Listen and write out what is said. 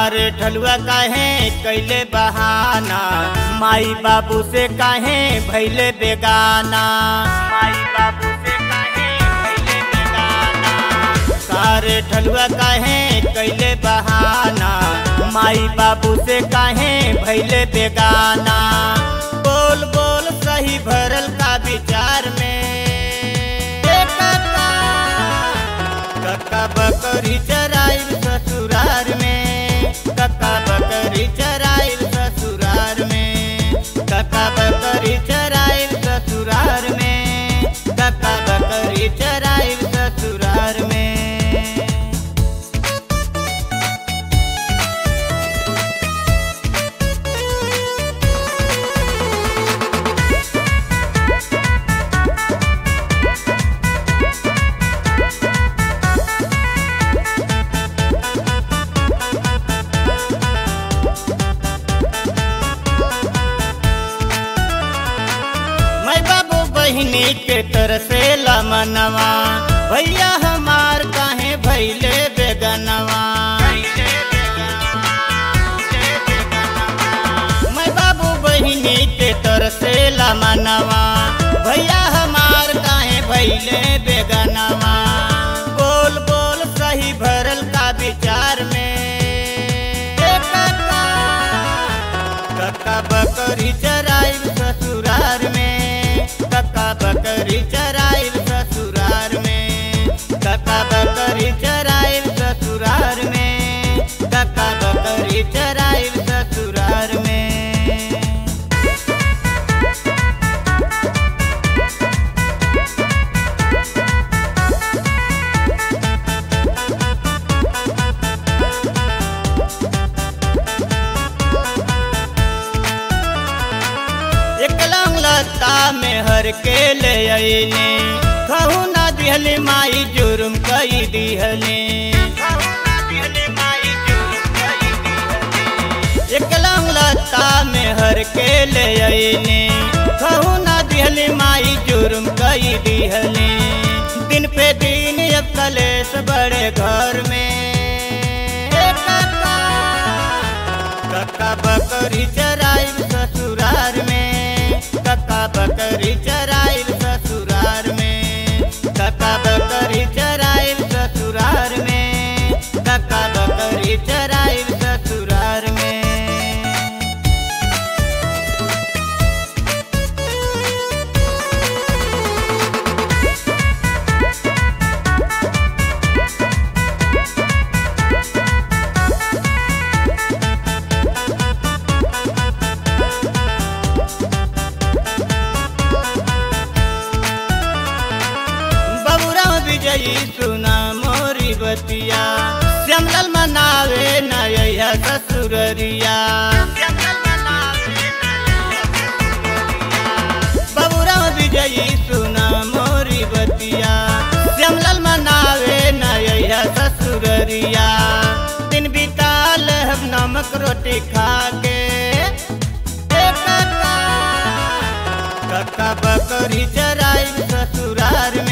सारे ठलुआ काहे कैले बहाना माई बाबू से काहे भैले बेगाना माई बाबू से काहे भैले बेगाना सारे ठलुआ काहे कैले बहाना माई बाबू से काहे भैले बेगाना बोल बोल सही भरल का विचार में ए काका, कक्का बकरी चराइल ससुरार में कक्का बकरी चराइल ससुरार में कक्का बकरी चराइल ससुरार में कक्का बकरी चराइल ससुरार में मैं बाबू बहिनी के तरसे मनवा भैया हमार काहे भैले बेगनवा मैं बाबू बहिनी के तरसे मनवा भैया हमार काहे भैले बेगनवा बोल बोल सही भरल का विचार में ए काका, कक्का बकरी चराइल ससुरार में कक्का बकरी चराइल ससुरार में कक्का बकरी चराइल ससुरार में कक्का बकरी चराइल ससुरार में एक लता में हर के ले अइले कहू ना दिहले माई जुर्म कई दिहले एक लता में हर के ले अइले कहू ना दिहले माई जुर्म कई दिहले दिन पे दिन अब कलेश बड़े घर में ए काका, कक्का बकरी चराइल ससुरार में कक्का बकरी चराइल ससुरार में कक्का बकरी चराइल ससुरार में कक्का बकरी चराइल ससुरार में बबुरा विजयी सुना मोरी बतिया श्यामलाल मनावे नया ससुररिया बबुरा विजयी सुना मोरी बतिया श्यामलाल मनावे नया ससुररिया दिन बिताल हम नमक रोटी खा के ए काका, कक्का बकरी चराइल ससुरार में